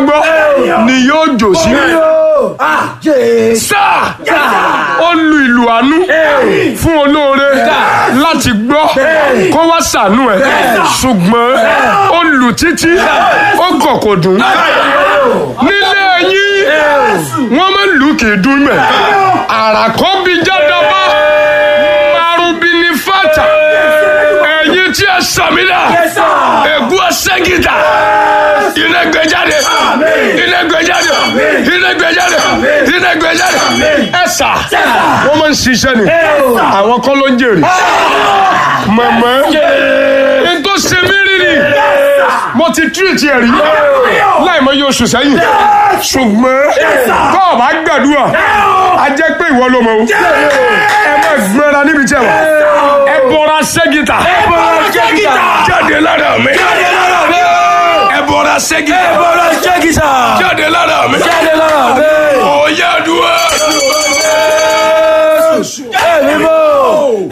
gbọ́ ni yóò jò sí. sáà ó lu ìlú àánú fún olóore láti gbọ́ kó wá ṣàánú ẹ̀ ṣùgbọ́n ó lù títí ó kọ̀ kò dùn nílé yín wọ́n máa ń lù kì í dún mẹ́ àràkọ́ bíi jádọ́bá marubi ní fata ẹ̀yin tí ẹ sàmìlà ègún ọ̀sẹ́gìdà iná gbẹjáde iná gbẹjáde iná gbẹjáde iná gbẹjáde ẹ̀sà wọ́n máa ń ṣiṣẹ́ ni àwọn kọ́ ló ń jèrè mọ̀mọ́ n tó ṣe mí rírì mo ti tírìtì ẹ̀rí láì mọ iye oṣù sẹ́yìn ṣùgbọ́n tó o bá gbàdúrà a jẹ́ pé ìwọ ló mọ̀ o ẹ má gbẹ́ra níbi tí ẹ wà ẹ bọ́ra ṣẹ́gìtà jáde lára mi ẹ bọ́ra ṣẹ́gìtà jáde lára mi ó yá dúró.